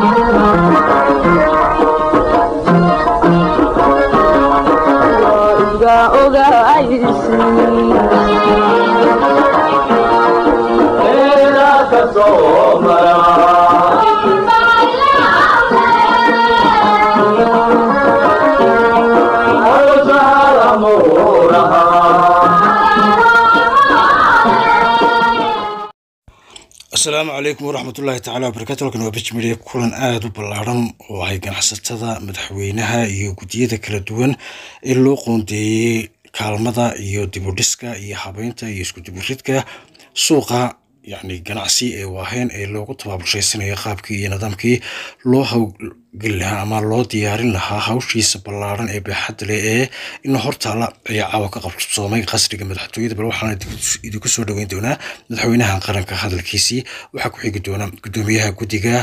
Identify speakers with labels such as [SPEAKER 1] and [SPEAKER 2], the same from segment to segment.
[SPEAKER 1] asalaamu calaykum waraxmatullaahi tacaala wabarakatu halkan waa bijmiriya kulan aada u ballaaran oo ay ganacsatada madaxweynaha iyo guddiyada kala duwan ee loo qoondeeyey kaalmada iyo dibudhiska iyo habeynta iyo isku diburidka suuqa yacni ganacsi ee waaheen ee loogu tabaabulshaysanayo qaabkii iyo nidaamkii loo hawgeli lahaa ama loo diyaarin lahaa hawshiisa ballaaran ee baaxadda leh ee ina hortaala ayaa caawa ka qabsoomay qasriga madaxtooyada bal waxaana idinku soo dhoweyn doonaa madaxweynaha qaranka hadalkiisii waxaa ku xigi doona guddoomiyaha guddiga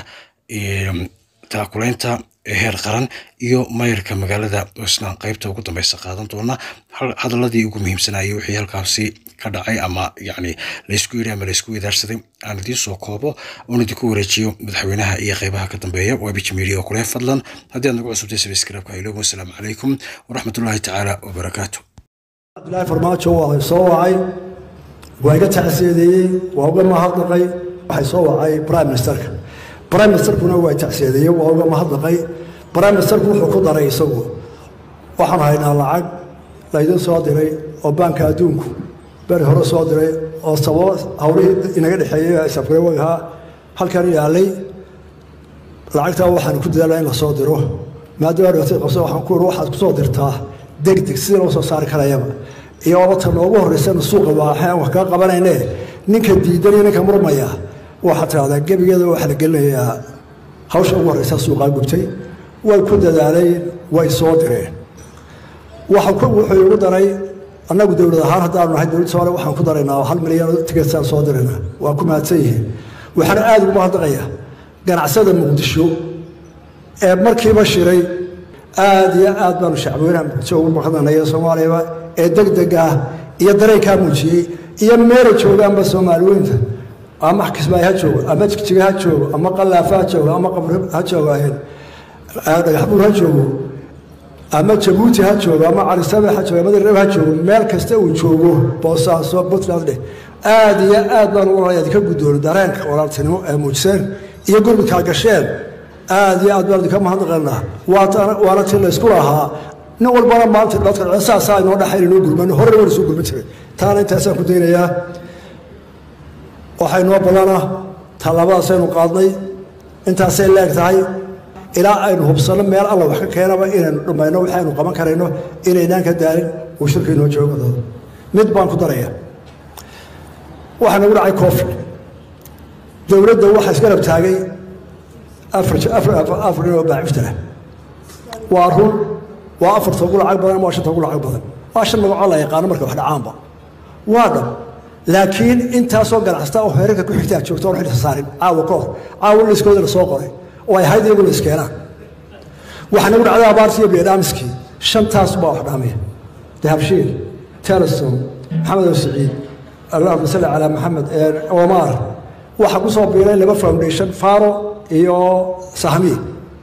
[SPEAKER 1] taakulaynta heer qaran iyo mayrka magaalada isna qaybta ugu dambeysa qaadan doona hadaladii ugu muhiimsanayay wixii halkaasi ka dhacay ama yacni laysku yidhi ama laysku wadaarsaday aan idiin soo koobo oon idinku wareejiyo madaxweynaha iyo qeybaha ka dambeeya waa bijmedia oo kule fadlan haddii aad nagu cusubtay sabskraibka haylogo asalaamu calaykum waraxmatullaahi tacaala wabarakaatu
[SPEAKER 2] cabdilaahi farmaajo waa soo wacay waa iga tacsiyadeeyey waa uga mahadnaqay waxay soo wacay prime ministerka prime ministerkuna waa tacsiyadeeyey waa uga mahadnaqay prime ministerku wuxuu ku daray isagu waxaan haynaa lacag laydin soo diray oo baanka adduunku beri hore soo diray oo sababo hawlihii inaga dhexeeyey safgarewagahaa halkan yaalay lacagtaa waxaan ku dadaalaa in la soo diro maadaama dhibaatada qabso waxaan ku waxaad kusoo dirtaa degdeg sidii loo soo saari karayaba iyo abata noogu horreysana suuqa waaxay aan wax kaa qabanayne ninka diidan iyo ninka murmaya waxaad tidhahdaa gebigeeda waxaa la gelinayaa hawsha ugu horreysa suuqaa gubtay way ku dadaaleen way soo direen wuxuu igu daray annagu dowlad ahaan haddaanu nahay dowladda soomaaliya waxaan ku daraynaa hal milyan tigeetsaan soo dirayna waa ku mahadsan yihiin waxaana aada ugu mahadnaqaya ganacsada muqdisho ee markiiba shiray aada iyo aad baanu shacbweynaha muqdisho ugu mahadnaqnaya soomaaliyaba ee deg deg ah iyo dareenkaa muujiyey iyo meela joogaanba soomaaliweynta ama kismaayo ha joogo ama jigjiga ha joogo ama qallaafa ha joogo ama qabri ha joogaayeen dhagaxbuur ha joogo ama jabuuti ha joogo ama carisabe ha joogo ama darreb ha joogo meel kasta uu joogo boosaaso puntland dheh aada iyo aad baan ugu horaya idinka guddoona dareenka walaaltinimo ee muujiseen iyo gurmudkaa gasheen aada iyo aad baan idinka mahadnaqaynaa waana tii laysku lahaa nin walbana maanta dhibaadka saasaa inoo dhaxayn inoo gurmano horena waan isoo gurman jiray taana intaasaan ku daynayaa waxay noo ballana tallaabadaasaynu qaadnay intaasay leeg tahay ilaa aynu hubsanno meel alla wax ka keenaba inaynu dhammayno waxaynu qaban karayno inaynaan ka daalin uu shirka inoo joogo mid baan ku daraya waxaa nagu dhacay covid dowladda waxaa isgarab taagay afar nin oo baaciftara waa run waa afarta ugu lacag badan ama waa shanta ugu lacag badan waa shan magacoo la yaqaano marka wax dhacaanba waa dhab laakiin intaasoo ganacsata oo heerarka ku xigtaa joogto oon xilka saarin caawa ka hor caawa liskooda la soo qoray oo ay ahayd iyagu la iskeenaan waxaa nagu dhacday abaartii iyo biyadhaamiskii shantaas baa wax dhaamiya dahabshiil telesom maxamed oo siciid allahuma salli calaa maxamed omar waxaa ku soo biiray laba foundation faro iyo sahmiye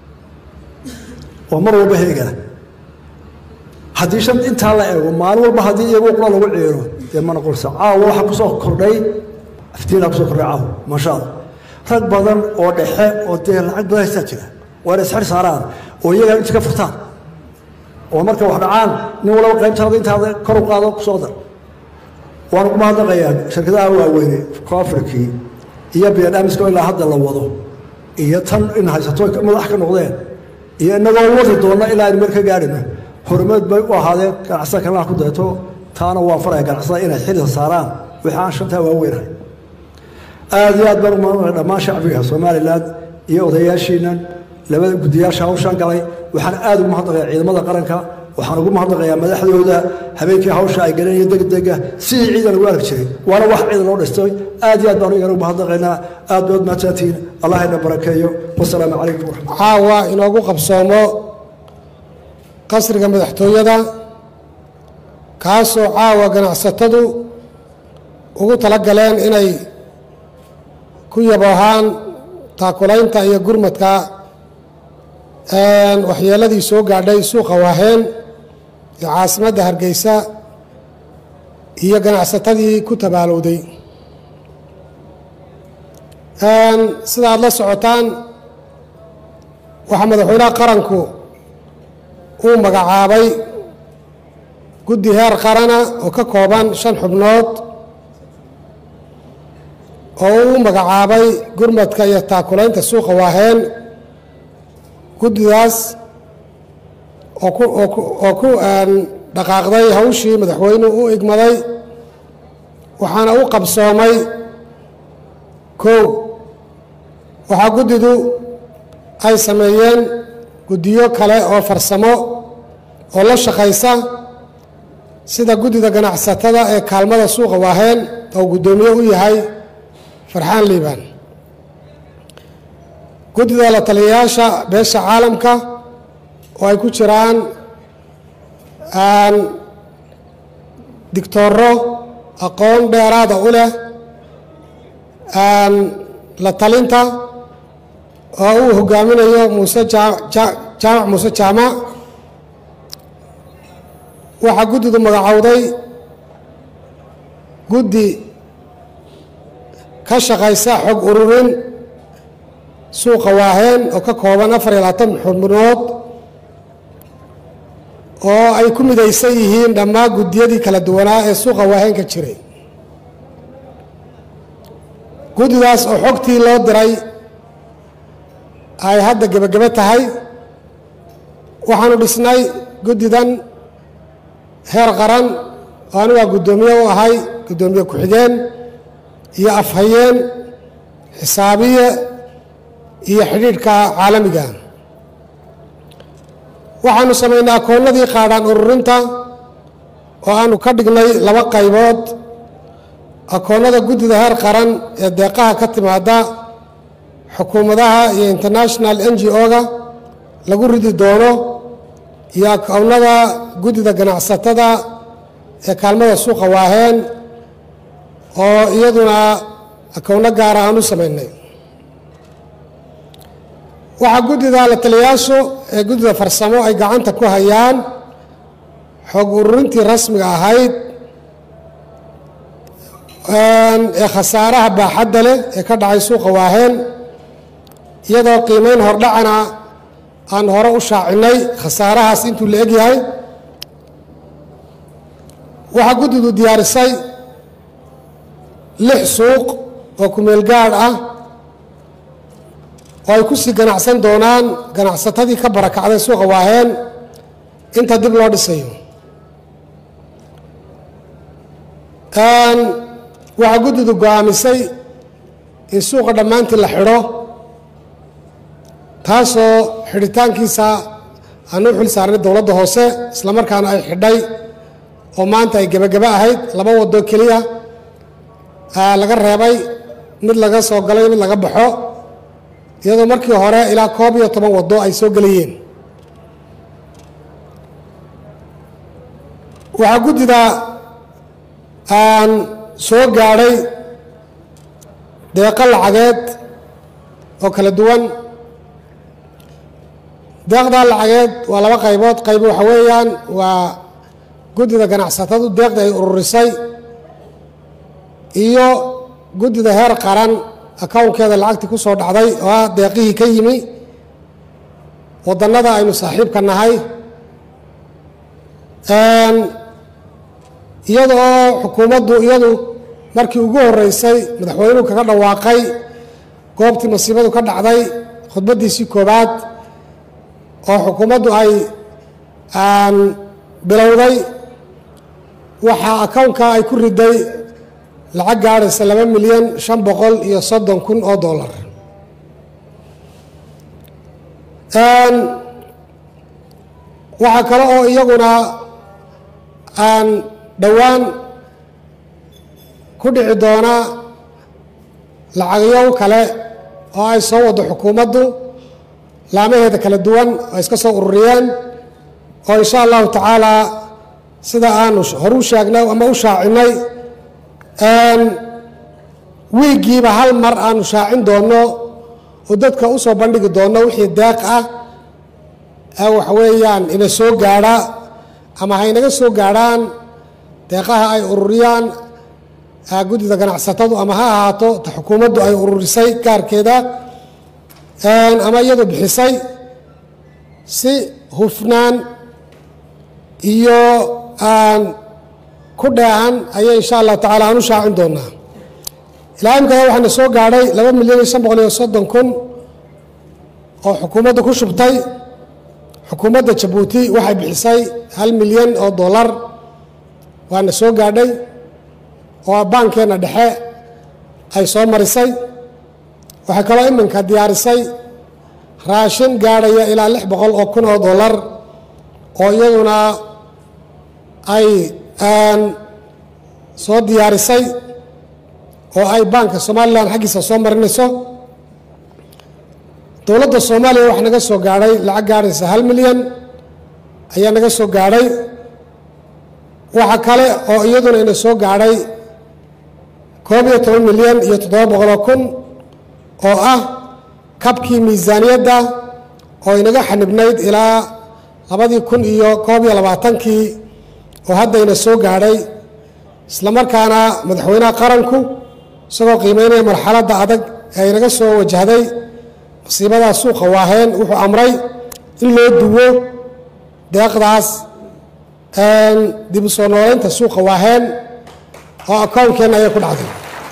[SPEAKER 2] oo mar walba heegana haddii shan intaa la eego maalin walba haddii iyagu qura lagu ciiro dee ma noqonaysa caawa waxaa kusoo kordhay aftiinaa kusoo kordhay caawa maasha allah rag badan oo dhexe oo dee lacag badan haystaa jira waa inay isxir saaraan oo iyagaa inta ka furtaan oo marka wax dhacaan nin walaba qaybtaada intaada kor u qaado kusoo dar waanu ku mahadnaqayaa shirkadaha waaweyne koafrikii iyo biyadhaamiska ilaa hadda la wado iyo tan in haysato madax ka noqdeen iyo inagoo wadi doonna ilaa aynu meel ka gaadhino horumad bay u ahaadeen ganacsada kalena ku daeto taana waan faraya ganacsada inay xilisa saaraan wixii aan shantaa waaweynahay aada iyo aad baan umaanaya dhammaan shacbiga somalilan iyo odayaashiinan labada guddiyaasha hawshaan galay waxaan aada ugu mahadnaqayaa ciidamada qaranka waxaan ugu mahadnaqayaa madaxdooda habeenkii hawsha ay galeen iyo degdega sidii ciidan ugu arki jiray waana wax ciidan loo dhistay aad iyo aad baan igana ugu mahadnaqaynaa aad baad mahadsantihiin allah ina barakeeyo wasalaamu calaykum waraxmat
[SPEAKER 3] caawa inoogu qabsoomo qasriga madaxtooyada kaasoo caawa ganacsatadu ugu tala galeen inay ku yaboohaan taakulaynta iyo gurmadka waxyeeladii soo gaadhay suuqa waaheen ee caasimadda hargeysa iyo ganacsatadii ku tabaalowday sida aada la socotaan waxaa madaxweynaha qaranku uu magacaabay guddi heer qarana oo ka kooban shan xubnood oo uu magacaabay gurmadka iyo taakulaynta suuqa waaheen guddidaas oo ku oo ku dhaqaaqday hawshii madaxweynuhu u igmaday waxaana u qabsoomay kow waxaa guddidu ay sameeyeen guddiyo kale oo farsamo oo la shaqaysa sida guddida ganacsatada ee kaalmada suuqa waaheen oo guddoomiye u yahay farxaan liibaan guddida la taliyayaasha beesha caalamka oo ay ku jiraan digtooro aqoon dheeraada u leh la talinta oo uu hogaaminayo muuse jaamac muuse jaamac waxaa guddidu magacowday guddi ka shaqaysa xog ururin suuqa waaheen oo ka kooban afar iyo labaatan xubnood oo ay ku midaysan yihiin dhammaan guddiyadii kala duwanaa ee suuqa waaheen ka jiray guddidaas oo xogtii loo diray ay hadda gebagebe tahay waxaanu dhisnay guddidan heer qaran oo anigaa guddoomiye u ahay guddoomiye ku-xigeen iyo afhayeen xisaabiye iyo xidhiidhka caalamiga waxaanu samaynay akoonnadii qaadhaan ururinta oo aanu ka dhignay laba qaybood akoonnada guddida heer qaran ee deeqaha ka timaada xukuumadaha iyo international n g o-ga lagu ridi doono iyo akoonnada guddida ganacsatada ee kaalmada suuqa waaheen oo iyaduna akoonno gaara aan u samaynay waxaa guddida la taliyayaashu ee guddida farsamo ay gacanta ku hayaan xog ururintii rasmiga ahayd ee khasaaraha baaxadda leh ee ka dhacay suuqa waaheen iyadoo qiimeyn hordhacana aan hore u shaacinay khasaarahaas intuu la egyahay waxaa guddidu diyaarisay lix suuq oo kumeel gaadh ah oo ay ku sii ganacsan doonaan ganacsatadii ka barakacday suuqa waaheen inta dib loo dhisayo waxaa guddidu go-aamisay in suuqa dhammaantii la xidho taasoo xidhitaankiisa aan u xil saarnay dowladda hoose islamarkaana ay xidhay oo maanta ay gebagebe ahayd laba waddo keliya laga reebay mid laga soo galay mid laga baxo iyadoo markii hore ilaa koob iyo toban waddo ay soo gelayeen waxaa guddida aan soo gaadhay deeqo lacageed oo kala duwan deeqdaa lacageed waa laba qaybood qayb waxa weeyaan waa guddida ganacsatadu deeqda ay ururisay iyo guddida heer qaran akownkeeda lacagtii ku soo dhacday oo ah deeqihii ka yimi waddannada aynu saaxiibka nahay iyada oo xukuumaddu iyadu markii ugu horreysay madaxweynuhu kaga dhawaaqay goobtii masiibadu ka dhacday khudbaddiisii koowaad oo xukuumaddu ay bilowday waxaa akownka ay ku riday lacag gaadhaysa laba milyan shan boqol iyo soddon kun oo dollar waxaa kale oo iyaguna aan dhowaan ku dhici doona lacagyo kale oo ay soo waddo xukuumaddu laamaheeda kala duwan oo iska soo ururiyeen oo insha allahu tacaalaa sida aanu horu sheegnay ama u shaacinay wiiggiiba hal mar aanu shaacin doonno oo dadka u soo bandhigi doonno wixii deeq ah waxa weeyaan ina soo gaadha ama ha inaga soo gaadhaan deeqaha ay ururiyaan guddida ganacsatadu ama ha ahaato ta xukuumaddu ay ururisay gaarkeeda ama iyadu bixisay si hufnaan iyo aan ku dheehan ayay insha allah tacala aan u shaacin doonaa ilaa imkada waxaana soo gaadhay laba milyan iyo shan boqol iyo soddon kun oo xukuumadda ku shubtay xukuumadda jabuuti waxay bixisay hal milyan oo dollar waana soo gaadhay oo baankeenna dhexe ay soo marisay waxay kaloo iminka diyaarisay raashin gaadhaya ilaa lix boqol oo kun oo dollar oo iyaduna ay soo diyaarisay oo ay baanka somalilan xaggiisa soo marinayso dowladda soomaaliya waxaa naga soo gaadhay lacag gaadhaysa hal milyan ayaa naga soo gaadhay waxa kale oo iyaduna ina soo gaadhay koob iyo toban milyan iyo toddoba boqoloo kun oo ah kabkii miisaaniyadda oo inaga xanibnayd ilaa labadii kun iyo koob iyo labaatankii oo hadda ina soo gaadhay islamarkaana madaxweynaha qaranku isagoo qiimeynaya marxaladda adag ee inaga soo wajahday masiibadaa suuqa waaheen wuxuu amray in loo duwo deeqdaas dib u soo nooleynta suuqa waaheen oo akoonkeenna ayay ku dhacday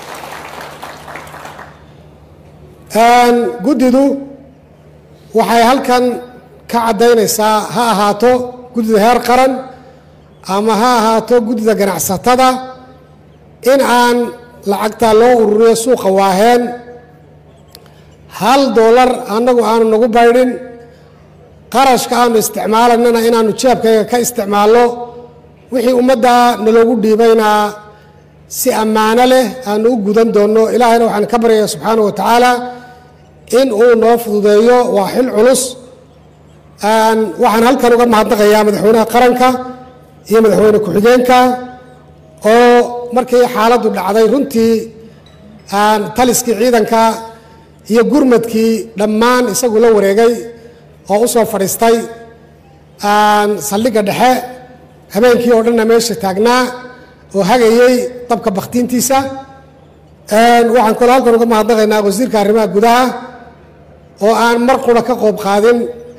[SPEAKER 3] guddidu waxay halkan ka caddaynaysaa ha ahaato guddida heer qaran ama ha ahaato guddida ganacsatada in aan lacagtaa loo ururiyo suuqa waaheen hal doolar annagu aanu nagu baydhin qarashka aanu isticmaalanana inaanu jeebkayga ka isticmaalno wixii ummadda naloogu dhiibaynaa si ammaano leh aanu u gudan doonno ilaahayna waxaan ka baryaya subxaana wa tacaala in uu noo fududeeyo waa xil culus waxaan halkan uga mahadnaqayaa madaxweynaha qaranka iyo madaxweyne ku-xigeenka oo markii xaaladdu dhacday runtii taliskii ciidanka iyo gurmadkii dhammaan isagu la wareegay oo u soo fadhiistay saldhigga dhexe habeenkii oo dhanna meesha taagnaa oo hagayey dabka bakhtiintiisa waxaan kaloo halkan uga mahadnaqaynaa wasiirka arrimaha gudaha oo aan mar qura ka qoob qaadin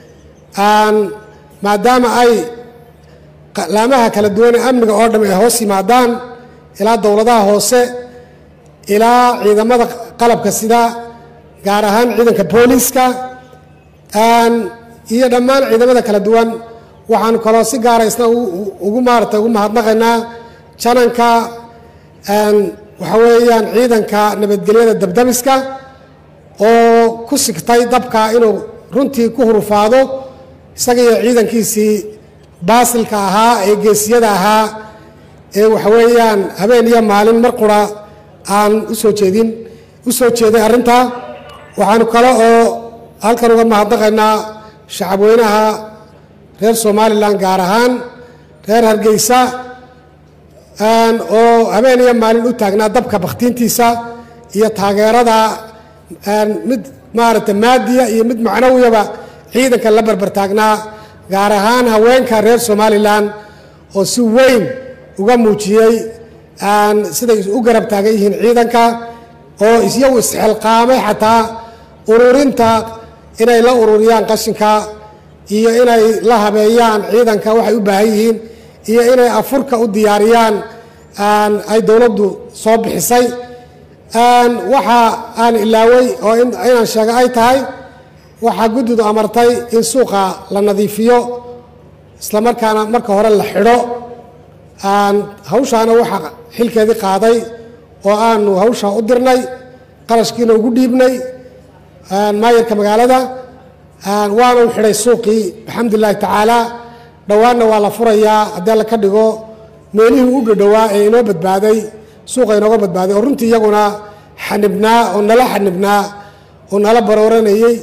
[SPEAKER 3] maadaama ay laamaha kala duwan ee amniga oo dham ay hoos yimaadaan ilaa dowladaha hoose ilaa ciidamada qalabka sida gaar ahaan ciidanka booliiska iyo dhammaan ciidamada kala duwan waxaan kaloo si gaara isna ugu maarata ugu mahadnaqaynaa jananka waxa weeyaan ciidanka nabadgelyada dabdamiska oo ku sigtay dabka inuu runtii ku hurufaado isaga iyo ciidankiisii baasilka ahaa ee geesiyada ahaa ee waxa weeyaan habeen iyo maalin mar qura aan usoo jeedin u soo jeeday arrintaa waxaanu kale oo halkan uga mahadnaqaynaa shacabweynaha reer somalilan gaar ahaan reer hargeysa oo habeen iyo maalin u taagnaa dabka bakhtiintiisa iyo taageerada mid maaragtay maadiya iyo mid macnawiyaba ciidanka la barbar taagnaa gaar ahaan haweenka reer somalilan oo si weyn uga muujiyey siday u garab taagan yihiin ciidanka oo isyagu isxilqaamay xataa ururinta inay la ururiyaan qashinka iyo inay la habeeyaan ciidanka waxay u baahan yihiin iyo inay afurka u diyaariyaan ay dowladdu soo bixisay waxa aan ilaaway oo inaan sheega ay tahay waxaa guddidu amartay in suuqa la nadiifiyo islamarkaana marka hore la xidho hawshaana waxaa xilkeedii qaaday oo aanu hawshaa u dirnay qarashkiina ugu dhiibnay maayarka magaalada waana u xidhay suuqii alxamdu lilahi tacaala dhowaanna waa la furayaa haddii alla ka dhigo meelihii u dhadhowaa ee inoo badbaaday suuqa inooga badbaaday oo runtii iyaguna xanibnaa oo nala xanibnaa oo nala barooranayey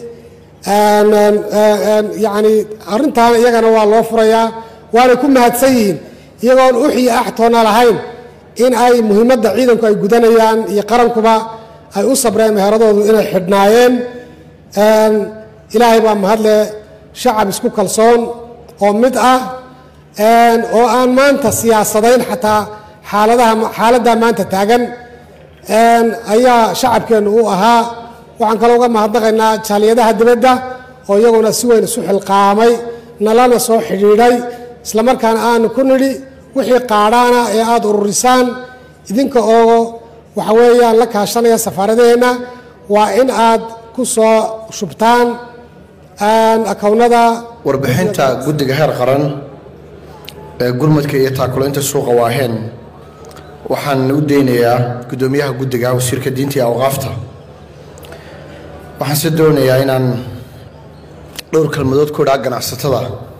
[SPEAKER 3] yacni arrintaana iyagana waa loo furayaa waanay ku mahadsan yihiin iyagoon uxii axtoona lahayn in ay muhiimadda ciidanku ay gudanayaan iyo qarankuba ay u sabreen meheradoodu inay xidhnaayeen ilaahay baa mahadle shacab isku kalsoon oo mid ah oo aan maanta siyaasadayn xataa xaaladaha xaaladdaa maanta taagan ayaa shacabkeennu u ahaa waxaan kaloo uga mahadnaqaynaa jaaliyadaha dibadda oo iyaguna si weyn isu xilqaamay nalana soo xidhiidhay islamarkaana aanu ku nidhi wixii qaadhaana ee aada ururisaan idinka oo waxa weeyaan la kaashanaya safaaradaheenna waa in aad ku soo shubtaan akownada
[SPEAKER 4] warbixinta guddiga heer qaran ee gurmadka iyo taakulaynta suuqa waaheen waxaan u deynayaa guddoomiyaha guddiga wasiirka diinta iyo awqaafta waxaan se doonayaa inaan dhowr kelmadood ku idhaa ganacsatada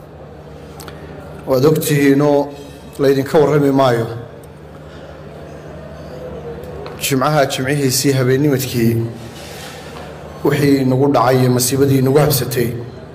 [SPEAKER 4] waad ogtihiinoo laydinka warrami maayo jimcaha jimcihiisii habeennimadkii wixii nagu dhacay iyo masiibadii nagu habsatay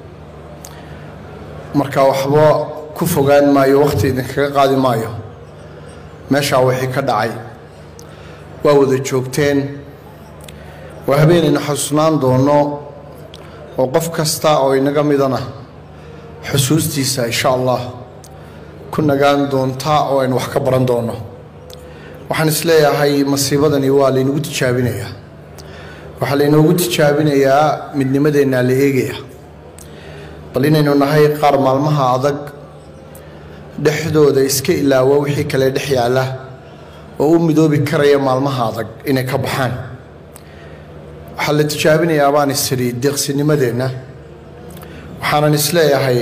[SPEAKER 4] marka waxba ku fogaan maayo wakhti idinkaga qaadi maayo meeshaa wixii ka dhacay waa wada joogteen waa habeenaynu xasuusnaan doono oo qof kasta oo inaga midana xusuustiisa insha allah ku nagaan doontaa oo aynu wax ka baran doono waxaan isleeyahay masiibadani waa laynagu tijaabinayaa waxaa laynoogu tijaabinayaa midnimadeennaa la eegaya bal inaynu nahay qaar maalmaha adag dhexdooda iska ilaawa wixii kale dhex yaalla oo u midoobi karaya maalmaha adag inay ka baxaan waxaa la tijaabinayaa baan isiri deeqsinimadeenna waxaanan isleeyahay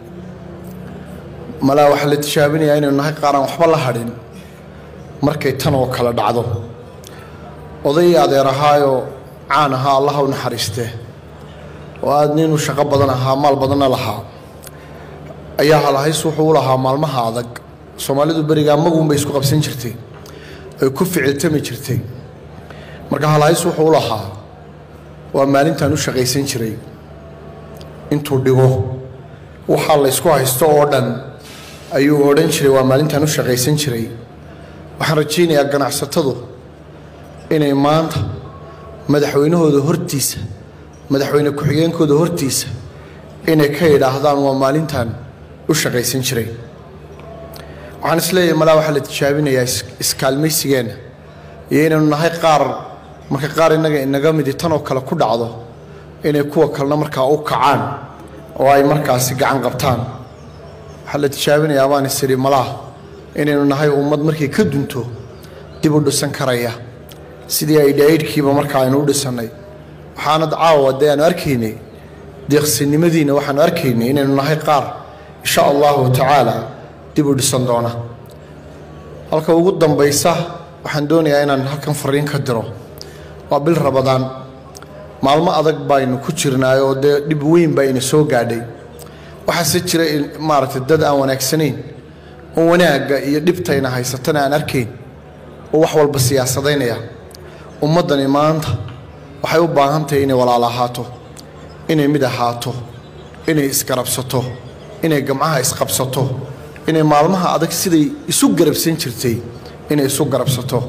[SPEAKER 4] malaa waxaa la tijaabinayaa inaynu nahay qaaraan waxba la hadhin markay tan oo kale dhacdo oday adeer ahaayoo caan ahaa allaha u naxariistee oo aad ninuu shaqo badan ahaa maal badanna lahaa ayaa halahays wuxuu u lahaa maalmaha adag soomaalidu berigaa maguunbay isku qabsan jirtay ay ku ficiltami jirtay marka halahays wuxuu u lahaa waa maalintaan u shaqaysan jiray intuu dhigo waxaa laysku haysto oo dhan ayuu odhan jiray waa maalintaan u shaqaysan jiray waxaan rajaynayaa ganacsatadu inay maanta madaxweynahooda hortiisa madaxweyne ku-xigeenkooda hortiisa inay ka yidhaahdaan waa maalintan u shaqaysan jiray waxaan isleeyahay malaa waxaa la tijaabinayaa iskaalmaysigeenna iyo inaynu nahay qaar marka qaar innaga inaga midi tan oo kale ku dhacdo inay kuwa kalena markaa u kacaan oo ay markaasi gacan qabtaan waxaa la tijaabinayaa baan isiri malaah inaynu nahay ummad markay ka dunto dib u dhisan karaya sidii ay dhaydhkiiba markaa aynu u dhisannay waxaanad caawa dee aanu arkaynay deeqsinimadiina waxaanu arkaynay inaynu nahay qaar insha allahu tacaala dib u dhisan doona halka ugu dambaysa waxaan doonayaa inaan halkan fariin ka diro waa bil rabadaan maalmo adag baynu ku jirnaay oo dee dhib weyn baa ina soo gaadhay waxaase jira maaragtay dad aan wanaagsanayn oo wanaagga iyo dhibtayna haysatana aan arkayn oo wax walba siyaasadaynaya ummaddani maanta waxay u baahan tahay inay walaal ahaato inay mid ahaato inay isgarabsato inay gamcaha isqabsato inay maalmaha adag siday isu garabsan jirtay inay isu garabsato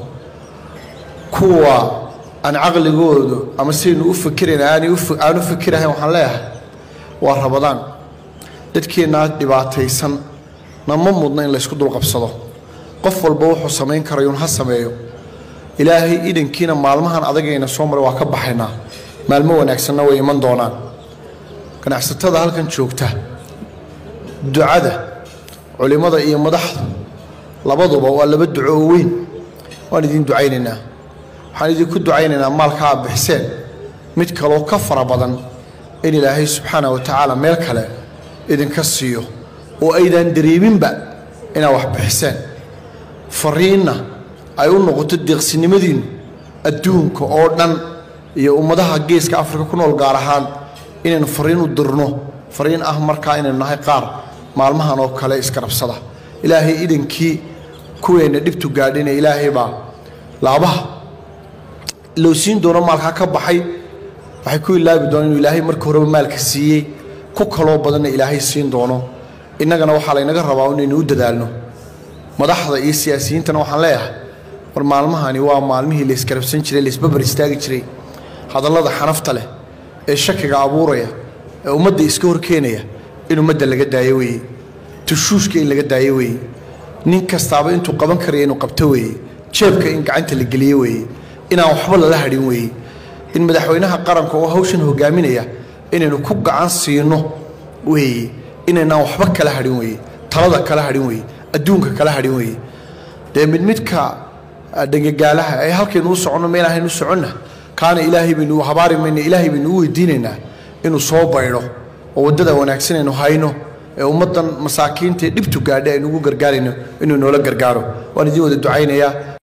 [SPEAKER 4] kuwa aan caqligoodu ama sidaynu u fikirayn aan u fikirahayn waxaan leeyahay waa rabadaan dadkeennaa dhibaataysan nama mudna in laysku dulqabsado qof walba wuxuu samayn karayuun ha sameeyo ilaahay idankiina maalmahan adagayna soo maray waa ka baxaynaa maalmo wanaagsanna way iman doonaan ganacsatada halkan joogta ducada culimmada iyo madaxda labaduba waa laba duco oo weyn waan idiin ducaynaynaa waxaan idinku ducaynaynaa maalka aad bixiseen mid kaloo ka fara badan in ilaahay subxaana wa tacaala meel kale idinka siiyo oo aydaan dareeminba inaad wax bixiseen fariinna ay u noqoto deeqsinimadiinnu adduunka oo dhan iyo ummadaha geeska afrika ku nool gaar ahaan inaynu fariin u dirno fariin ah markaa inaynu nahay qaar maalmahan oo kale iskarabsada ilaahay idankii kuweenna dhibtu gaadhina ilaahay baa laabaha loo siin doono maalkaa ka baxay waxay ku ilaabi doonaan inuu ilaahay marka horeba maalka siiyey ku kaloo badanna ilaahay siin doono innagana waxaa laynaga rabaa inaynu u dadaalno madaxda iyo siyaasiyiintana waxaan leeyahay war maalmahani waa maalmihii layskarabsan jiray laysbabar istaagi jiray hadallada xanafta leh ee shakiga abuuraya ee ummadda iska horkeenaya in ummadda laga daayo weeye tushuushka in laga daayo weeye nin kastaaba intuu qaban karaya inuu qabto weeye jeebka in gacanta la geliyo weeye inaan waxba lala hadhin weeye in madaxweynaha qaranka oo hawshan hogaaminaya inaynu ku gacan siino weeye inaynaan waxba kala hadhin weeye talada kala hadhin weeye adduunka kala hadhin weeye dee mid midka dhangagaalaha ee halkaynu u soconno meel ahaynu u soconna kaana ilaahay baynu u habaari mayna ilaahay baynu u weydiinaynaa inuu soo baydho oo waddada wanaagsan aynu hayno ee ummaddan masaakiinta ee dhibtu gaadhay aynu ugu gargaarayno inuu noola gargaaro waan idiin wada ducaynayaa